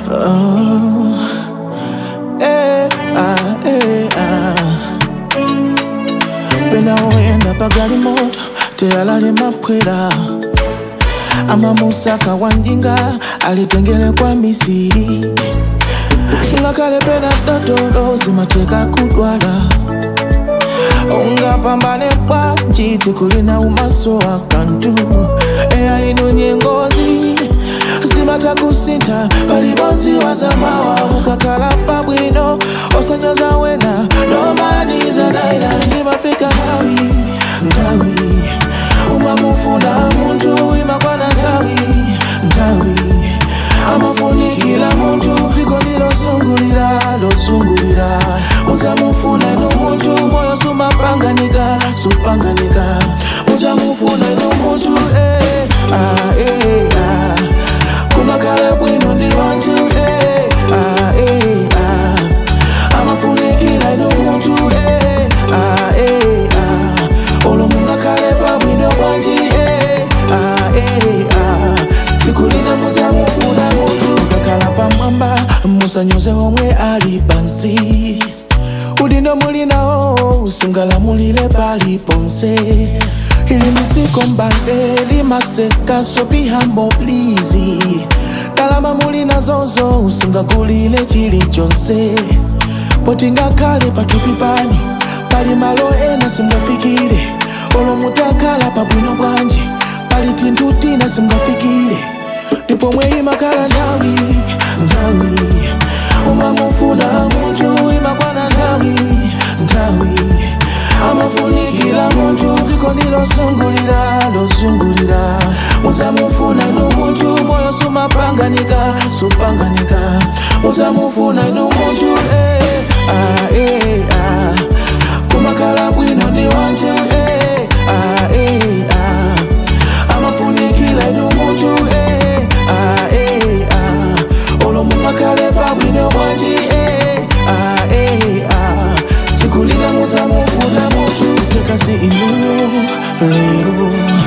Oh, eh, ah, eh, ah. pena oyenda pagali moto teyalali mapwera amamusaka wanjinga alitengele kwa misiri ngakale pena dotolo zimateka kudwala ungapambane bwanji tikulina umaso akantu eya ino nyengozi zimatakusinta palibonzi wazamawa ukakala pabwino osanyoza wena nomaniza daila ndimafika ngawi ngawi umamufuna muntu imakwana ngawi ngawi amafunikila muntu dziko lilosungulira losungulira mudzamufuna ino muntu moyo sumapanganika supanganika mudzamufuna ino muntu eh, ah, eh, ah. kumakhala bwino ndi wanthu eh, ah, eh, ah. amafunikila ino muntu eh, ah, eh, ah. olo mungakhale pabwino bwanji eh, ah, eh, ah. tsiku lina mudzamufuna muntu mukakhala pamwamba musanyoze omwe ali pansi udindo mulinawo usingalamulire pali ponse ili mdziko mbale limaseka so be humble please ndalama mulinazozo usingagulire chilichonse poti ngakhale patupi pani pali malo ena simwafikire olo mutakhala pabwino bwanji pali tinthu tina simwafikire ndipo mwe imakhala nthawi nthawi umamufuna munthu imakwana nthawi nthawi amafunikira munthu dziko ndilosungulira losungulira mudzamufuna inu munthu moyo sumapanganika supanganika mudzamufuna inu munthu eh, ah, eh, ah. kumakhala bwino ndi wanthu eh, ah, eh, ah. amafunikira inu munthu eh, ah, eh, ah. olo mungakhale pabwino bwanji eh, ah, eh, ah. tsiku lina mudzamufuna munthu tekasi inu lero